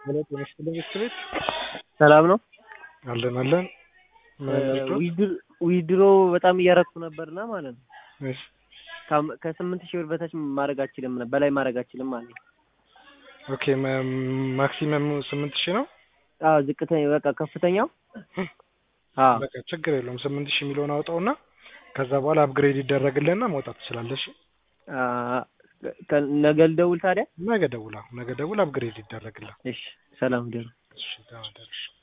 ሄሎ ጤና ይስጥልኝ ቤት ሰላም ነው አለን አለን ምን ነበር? ዊድሮ በጣም እያረኩ ነበርና ማለት ነው እሺ ካም- ከስምንት ሺህ ብር በታች ማድረግ አችልም ነ- በላይ ማድረግ አችልም ማለት ነው። ኦኬ ማ- ማክሲመም ስምንት ሺህ ነው። አዎ ዝቅተኛ በቃ ከፍተኛው አዎ በቃ ችግር የለውም ስምንት ሺህ የሚለውን አውጣውና ከዛ በኋላ አፕግሬድ ይደረግልህና መውጣት ትችላለሽ። አ፣ ከ- ነገ ልደውል ታዲያ? ነገ ደውላ ነገ ደውል አፕግሬድ ይደረግልህ። እሺ ሰላም ደሩ እሺ ደህና ደርሽ